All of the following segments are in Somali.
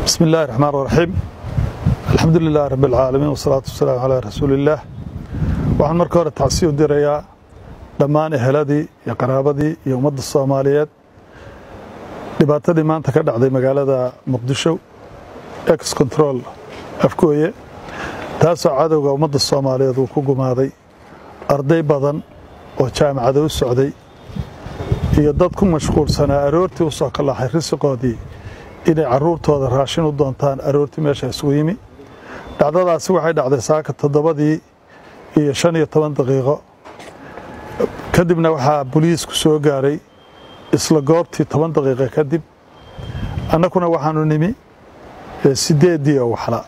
bismi illaahi raxmaan raxiim alxamdu lilahi rabi alcaalamiin wasalaatu wasalaamu calaa rasuuliillaah waxaan marka hore tacsi u dirayaa dhammaan eheladii iyo qaraabadii iyo ummadda soomaaliyeed dhibaatadii maanta ka dhacday magaalada muqdisho ex control afgooye taasoo cadowga ummadda soomaaliyeed uu ku gumaaday arday badan oo jaamacada u socday iyo dad ku mashquulsanaa aroortii u soo kalaxay risiqoodii inay carruurtooda raashin u doontaan aroortii meesha isugu yimi dhacdadaasi waxay dhacday saaka toddobadii iyo shan iyo toban daqiiqo kadibna waxaa boliisku soo gaaray isla goobtii toban daqiiqo kadib annakuna waxaanu nimi sideeddii oo waxla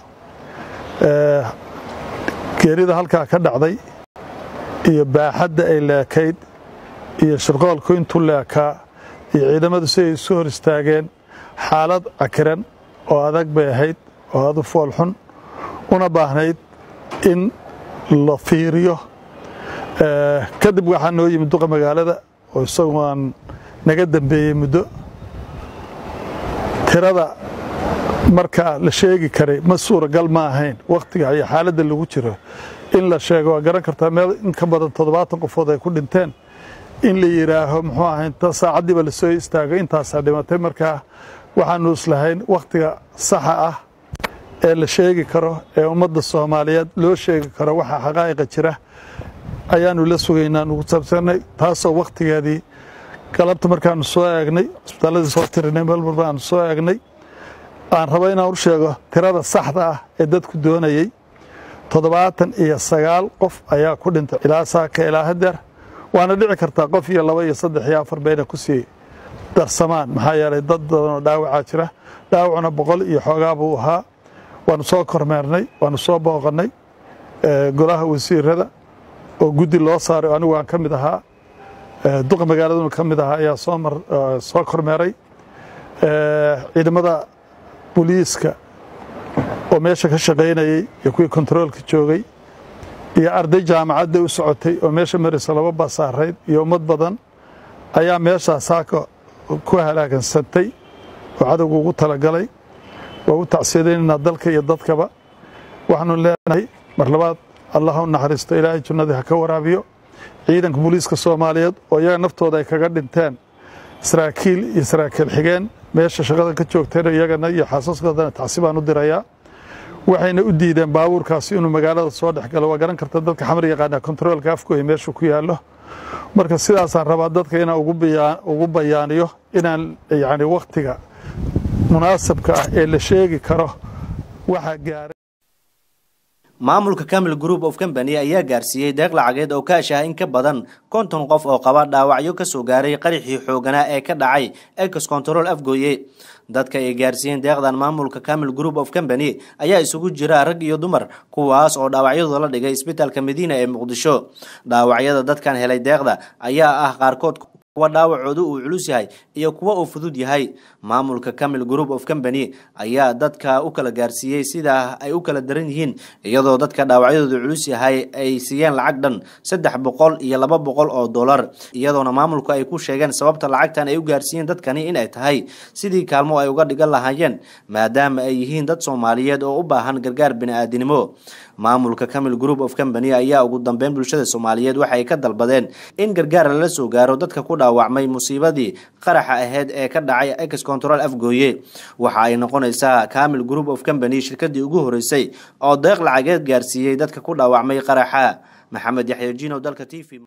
geerida halkaa ka dhacday iyo baaxadda ay leekayd iyo shirqoolku intuu leekaa iyo ciidamadu si ay isu hor istaageen xaalad cakiran oo adag bay ahayd oo adu foolxun una baahnayd in la fiiriyo kadib waxaa noo yimid duqa magaalada oo isagu aan naga dambeeyey muddo tirada markaa la sheegi karay ma suuragal ma ahayn wakhtiga iyo xaaladda lagu jiro in la sheego waa garan kartaa meel in ka badan toddobaatan qofood ay ku dhinteen in la yidhaaho muxuu ahay inta saacaddiiba lasoo istaago intaasaa dhimatay markaa waxaanu islahayn wakhtiga saxa ah ee la sheegi karo ee ummadda soomaaliyeed loo sheegi karo waxa xaqaa'iqa jira ayaanu la sugaynaa nugu saabsanay taasoo wakhtigeedii galabta markaanu soo eegnay cisbitaalladii soo tirinay meel walba aanu soo eegnay aan rabo inaan u sheego tirada saxda ah ee dadku doonayey toddobaatan iyo sagaal qof ayaa ku dhintay ilaa saaka ilaa hadeer waana dhici kartaa qof iyo laba iyo saddex iyo afar bayna ku sii darsamaan maxaa yeelay dad badanoo dhaawacaa jira dhaawacuna boqol iyo xoogaa buu ahaa waanu soo kormeernay waanu soo booqannay golaha wasiirada oo guddi loo saaray anigu aan ka mid ahaa duqa magaaladuna ka mid ahaa ayaa soo kormeeray ciidamada boliiska oo meesha ka shaqaynayey iyo kuwii kontaroolka joogay iyo arday jaamacadda u socotay oo meesha maraysa laba basaarayd iyo ummad badan ayaa meeshaa saaka ku halaagansantay oo cadowga ugu talagalay waa u tacsiyadaynaynaa dalka iyo dadkaba waxaanu leenahay mar labaad allah u naxariisto ilaahay jannadii ha ka waraabiyo ciidanka booliiska soomaaliyeed oo iyaga naftooda ay kaga dhinteen saraakiil iyo saraakiil xigeen meesha shaqada ka joogteen iyagana iyo xaasaskoodana tacsi baan u dirayaa waxayna u diideen baabuurkaasi inuu magaalada soo dhex galo waa garan karta dadka xamar yaqaanaa kontaroolka afgooya meeshuu ku yaallo marka sidaasaan rabaa dadka inaan ugu bayaaniyo inaan yacni wakhtiga munaasabka ah ee la sheegi karo waxaa gaaray maamulka camil group of company ayaa gaarsiiyey deeq lacageed oo kaash ah in ka badan konton qof oo qaba dhaawacyo ka soo gaaray qarixii xooganaa ee ka dhacay ex control afgooye dadka ay gaarsiiyeen deeqdan maamulka camil group of company ayaa isugu jira rag iyo dumar kuwaas oo dhaawacyadooda la dhigay isbitaalka madiina ee muqdisho dhaawacyada dadkan helay deeqda ayaa ah qaarkood kuwa dhaawacoodu uu culus yahay iyo kuwa uu fudud yahay maamulka camil group of company ayaa dadka u kala gaarsiiyey sidaa ay u kala daran yihiin iyadoo dadka dhaawacyadoodu culus yahay ay siiyeen lacag dhan saddex boqol iyo laba boqol oo dollar iyadoona maamulku ay ku sheegeen sababta lacagtan ay u gaarsiiyeen dadkani in ay tahay sidii kaalmo ay uga dhigan lahaayeen maadaama ay yihiin dad soomaaliyeed oo u baahan gargaar bini-aadinimo maamulka camil group of company ayaa ugu dambeyn bulshada soomaaliyeed waxay ka dalbadeen in gargaar lala soo gaaro dadka ku dhaawacmay musiibadii qaraxa aheyd ee ka dhacay ex control afgooye waxa ay noqonaysaa camil group of company shirkadii ugu horeysay oo deeq lacageed gaarsiiyey dadka ku dhaawacmay qaraxa maxamed yaxya jinow dalka t v